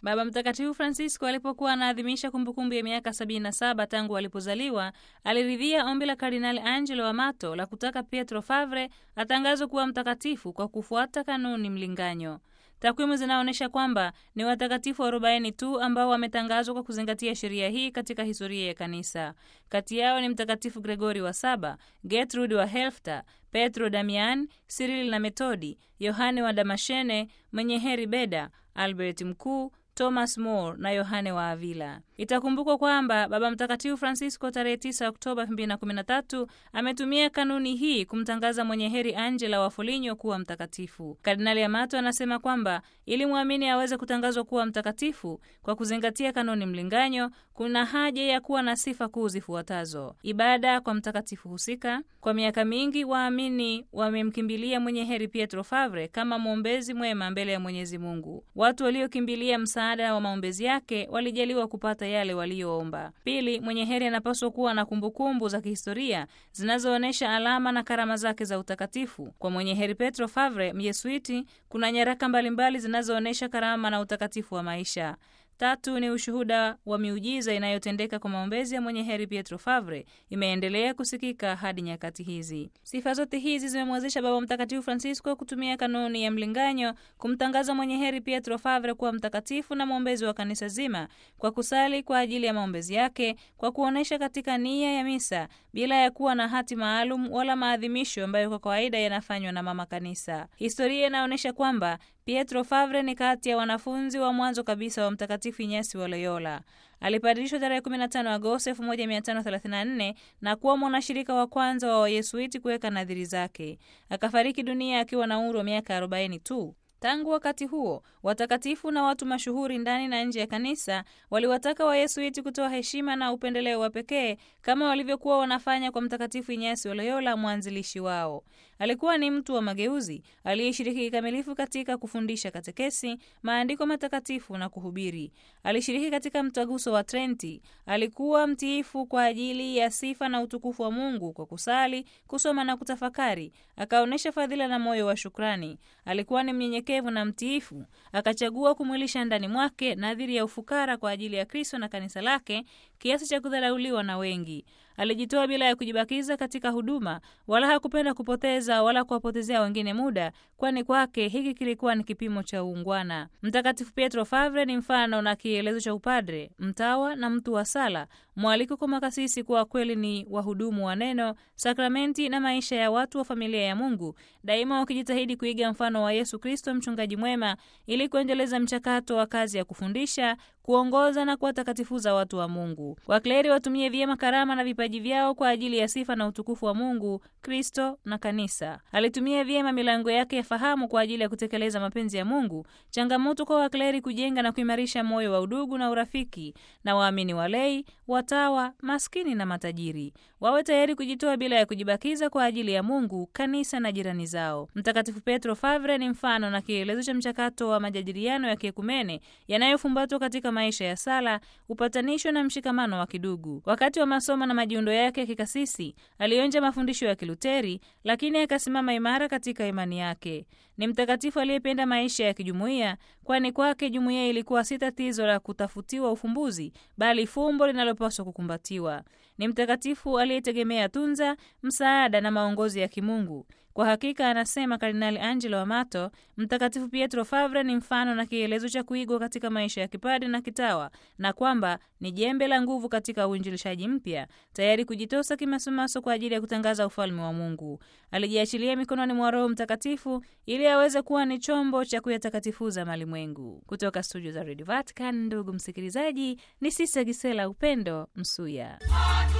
Baba Mtakatifu Francisco alipokuwa anaadhimisha kumbukumbu ya miaka 77 tangu alipozaliwa, aliridhia ombi la Kardinali Angelo Amato la kutaka Pietro Favre atangazwe kuwa mtakatifu kwa kufuata kanuni mlinganyo. Takwimu zinaonyesha kwamba ni watakatifu 40 tu ambao wametangazwa kwa kuzingatia sheria hii katika historia ya Kanisa. Kati yao ni Mtakatifu Gregori wa Saba, Gertrude wa Helfta, Petro Damian, Cyril na Metodi, Yohane wa Damashene, mwenye heri Beda, Albert Mkuu, Thomas More na Yohane wa Avila. Itakumbukwa kwamba Baba Mtakatifu Francisco tarehe 9 Oktoba 2013 ametumia kanuni hii kumtangaza mwenye heri Angela wa Foligno kuwa mtakatifu. Kardinali Amato anasema kwamba ili mwamini aweze kutangazwa kuwa mtakatifu kwa kuzingatia kanuni mlinganyo, kuna haja ya kuwa na sifa kuu zifuatazo: ibada kwa mtakatifu husika. Kwa miaka mingi waamini wamemkimbilia mwenye heri Pietro Favre kama mwombezi mwema mbele ya Mwenyezi Mungu. Watu waliokimbilia msaada wa maombezi yake walijaliwa kupata yale waliyoomba. Pili, mwenye heri anapaswa kuwa na kumbukumbu za kihistoria zinazoonyesha alama na karama zake za utakatifu. Kwa mwenye heri Petro Favre, Myesuiti, kuna nyaraka mbalimbali zinazoonyesha karama na utakatifu wa maisha. Tatu ni ushuhuda wa miujiza inayotendeka kwa maombezi ya mwenye heri Pietro Favre imeendelea kusikika hadi nyakati hizi. Sifa zote hizi zimemwezesha Baba Mtakatifu Francisco kutumia kanuni ya mlinganyo kumtangaza mwenye heri Pietro Favre kuwa mtakatifu na mwombezi wa kanisa zima kwa kusali kwa ajili ya maombezi yake, kwa kuonyesha katika nia ya misa bila ya kuwa na hati maalum wala maadhimisho ambayo kwa kawaida yanafanywa na mama kanisa. Historia inaonyesha kwamba Pietro Favre ni kati ya wanafunzi wa mwanzo kabisa wa Mtakatifu Inyasi wa Loyola. Alipadilishwa tarehe 15 Agosti 1534 na kuwa mwanashirika wa kwanza wa Wayesuiti kuweka nadhiri zake. Akafariki dunia akiwa na umri wa miaka 40 tu. Tangu wakati huo watakatifu na watu mashuhuri ndani na nje ya kanisa waliwataka Wayesuiti kutoa heshima na upendeleo wa pekee kama walivyokuwa wanafanya kwa Mtakatifu Inyasi wa Loyola, mwanzilishi wao. Alikuwa ni mtu wa mageuzi aliyeshiriki kikamilifu katika kufundisha katekesi, maandiko matakatifu na kuhubiri. Alishiriki katika mtaguso wa Trenti. Alikuwa mtiifu kwa ajili ya sifa na utukufu wa Mungu kwa kusali, kusoma na kutafakari. Akaonyesha fadhila na moyo wa shukrani. Alikuwa ni mnyenyekevu na mtiifu. Akachagua kumwilisha ndani mwake nadhiri ya ufukara kwa ajili ya Kristo na kanisa lake, kiasi cha kudharauliwa na wengi. Alijitoa bila ya kujibakiza katika huduma, wala hakupenda kupoteza wala kuwapotezea wengine muda, kwani kwake hiki kilikuwa ni kipimo cha uungwana. Mtakatifu Pietro Favre ni mfano na kielezo cha upadre, mtawa na mtu wa sala, mwaliko kwa makasisi kuwa kweli ni wahudumu wa neno, sakramenti na maisha ya watu wa familia ya Mungu, daima wakijitahidi kuiga mfano wa Yesu Kristo, mchungaji mwema, ili kuendeleza mchakato wa kazi ya kufundisha kuongoza na kuwatakatifuza watu wa Mungu. Wakleri watumie vyema karama na vipaji vyao kwa ajili ya sifa na utukufu wa Mungu, Kristo na kanisa. Alitumia vyema milango yake ya fahamu kwa ajili ya kutekeleza mapenzi ya Mungu. Changamoto kwa wakleri kujenga na kuimarisha moyo wa udugu na urafiki na waamini walei, watawa, maskini na matajiri. Wawe tayari kujitoa bila ya kujibakiza kwa ajili ya Mungu, kanisa na jirani zao. Mtakatifu Petro Favre ni mfano na kielezo cha mchakato wa majadiliano ya kiekumene yanayofumbatwa katika maisha ya sala, upatanisho na mshikamano wa kidugu. Wakati wa masomo na majiundo yake ya kikasisi, alionja mafundisho ya Kiluteri, lakini akasimama imara katika imani yake. Ni mtakatifu aliyependa maisha ya kijumuiya, kwani kwake jumuiya ilikuwa si tatizo la kutafutiwa ufumbuzi, bali fumbo linalopaswa kukumbatiwa. Ni mtakatifu aliyetegemea tunza, msaada na maongozi ya kimungu. Kwa hakika, anasema Kardinali Angelo Amato, Mtakatifu Pietro Favre ni mfano na kielezo cha kuigwa katika maisha ya kipadi na kitawa, na kwamba ni jembe la nguvu katika uinjilishaji mpya, tayari kujitosa kimasomaso kwa ajili ya kutangaza ufalme wa Mungu. Alijiachilia mikononi mwa Roho Mtakatifu ili aweze kuwa ni chombo cha kuyatakatifuza malimwengu. Kutoka studio za Radio Vatican, ndugu msikilizaji, ni Sisa Gisela Upendo Msuya.